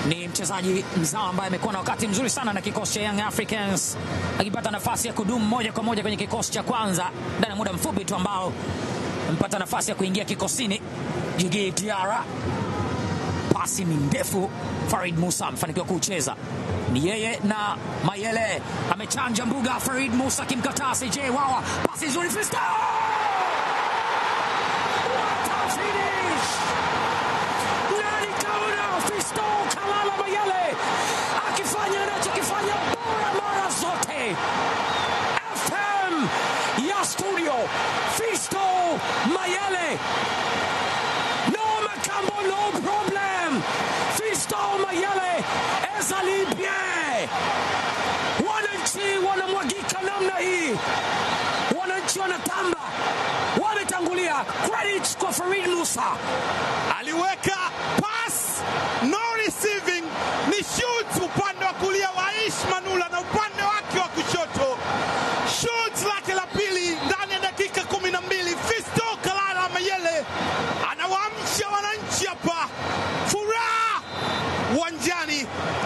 ni mchezaji mzao ambaye amekuwa na wakati mzuri sana na kikosi cha Young Africans, akipata nafasi ya kudumu moja kwa moja kwenye kikosi cha kwanza ndani ya muda mfupi tu ambao amepata nafasi ya kuingia kikosini. Jigi Diara, pasi ni ndefu, Farid Musa amefanikiwa kucheza, ni yeye na Mayele amechanja mbuga. Farid Musa akimkataa CJ Wawa, pasi nzuri, Fisto What a finish! Nani kaona Fisto Kalala Mayele akifanya anachokifanya bora mara zote. FM ya studio Fisto Mayele, no Makambo, no problem. Fisto Mayele ezali bien. Wananchi wanamwagika namna hii, wananchi wanatamba, wametangulia. Credit kwa Farid Musa. aliweka pass no receiving, ni shoot upande wa kulia wa Aish Manula na upande wake wa kushoto shoot lake la pili ndani ya dakika kumi na mbili. Fisto Kalala Mayele anawaamsha wananchi hapa, furaha uwanjani,